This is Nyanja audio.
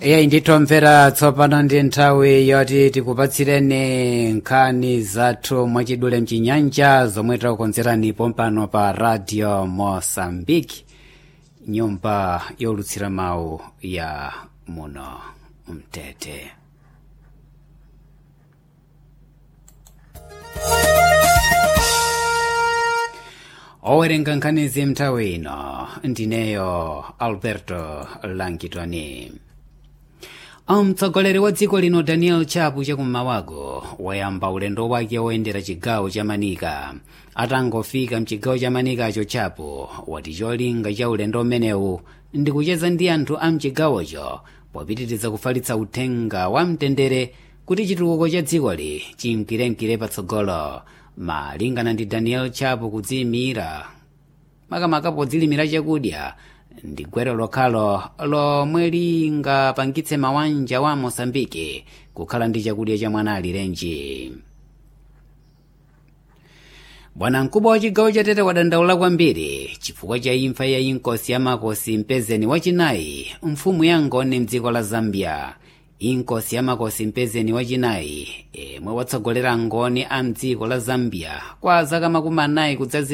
iye nditomvera tsopano ndi nthawi yoti tikupatsireni nkhani zathu mwachidule mchinyanja zomwe takukonzerani pompano pa radio mosambiki nyumba yolutsira mawu ya muno mtete owerenga nkhanizi mnthawi ino ndineyo alberto langitoni mtsogoleri wa dziko lino daniel chapu chakummawago wayamba ulendo wake woyendera chigawo cha manika atangofika mchigawo cha manikacho chapu wati cholinga cha ulendo umenewu ndi kucheza ndi anthu a mchigawocho popitiriza kufalitsa uthenga wa mtendere kuti chitukuko cha dzikoli chimkirenkire patsogolo malingana ndi daniel chapu kudziyimira makamaka podzilimira chakudya ndi gwero lokhalo lomwe lingapangitse mabanja wa mosambiki kukhala ndi chakudya cha mwana alirenji bwanamkubwa wa chigawo cha tete wadandaula kwambiri chifukwa cha imfa ya inkosi ya makosi mpezeni wachinayi mfumu ya ngoni mdziko la zambia inkosi ya makosi mpezeni wachinayi imwe watsogolera ngoni a mdziko la zambia kwa zaka makumi anayi kudzazi